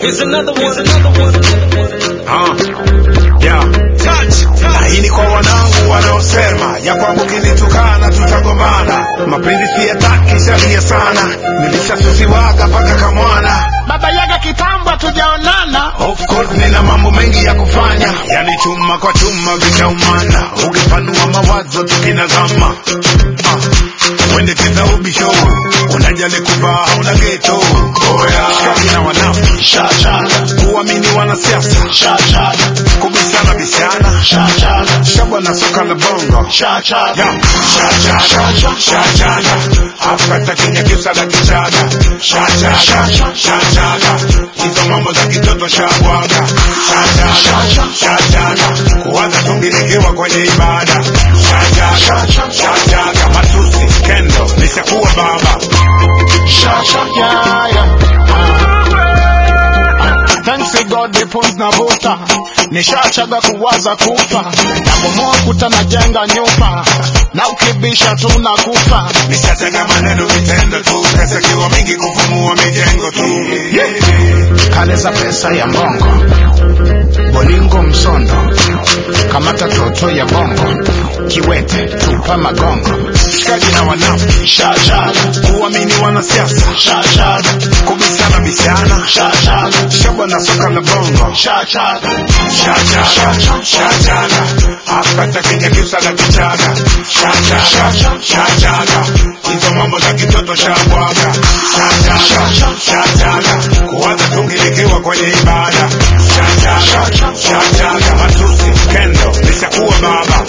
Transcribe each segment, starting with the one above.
Here's another one, another one. Ah, yeah. Na hii ni kwa wanangu wanaosema ya kwamba ukinitukana tutagombana. Mapenzi siyataki shalia sana, nilishasusiwaga mpaka kamwana. baba yaga kitambo tujaonana Of course nina mambo mengi ya kufanya, yani chuma kwa chuma vitaumana, ukipanua mawazo tukinazama. Ah, wende teza ubisho, unajali kuvaa hauna geto. Oya, shikaji na wanafi, shashaga, kuamini wanasiasa, shashaga, kubishana bishana, shashaga, shabwa na soka la bongo, shashaga, shashaga, shashaga, afkata kinya kiusaga kichaga, shashaga, shashaga, hizo mambo za kitoto shabwaga, shashaga, shashaga, kuwaza tungilikiwa kwenye ibada, shashaga, shashaga, matusi, kendo, nishakuwa baba, Yeah, yeah. Thanks to God the pumps na vuta nishachaga kuwaza kufa nabomoa kuta najenga nyumba na ukibisha tunakufa nishatenga maneno vitendo tu, pesa kiwa mingi kufumua mijengo tu, kale za pesa ya mbongo bolingo msondo kamata toto ya bongo kiwete tupa magongo shikaji na wanafiki, shashaga, kuamini wanasiasa, shashaga, kubishana bishana, shashaga, shabwa na soka la bongo, shashaga, shashaga, shashaga, afkata kinya kiusaga kichaga, shashaga, shashaga, hizo mambo za kitoto shabwaga, shashaga, shashaga, kuwaza tungilikiwa kwenye ibada, shashaga, shashaga, matusi, kendo, nishakuwa baba,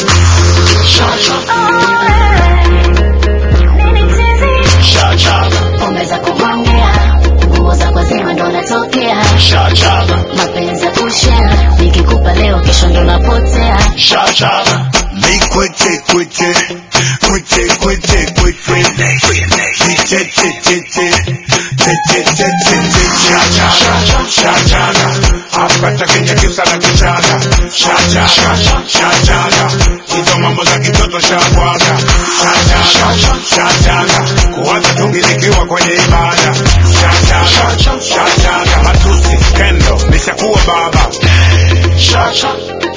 shashaga, pombe za kumwangea nguo za kwazima ndo natokea shashaga, mapenzi ya kushea nikikupa leo kesho ndo napotea shashaga, mi kwete kwete kwete kwete kwete Che, che, che, che. Che, che, che, che, che. Shashaga, shashaga, afkata kinya kiusaga kichaga, shashaga, shashaga, hizo mambo za kitoto shabwaga, shashaga, shashaga, kuwaza tungilikiwa kwenye ibada, shashaga, shashaga, matusi, kendo, nishakuwa baba, shashaga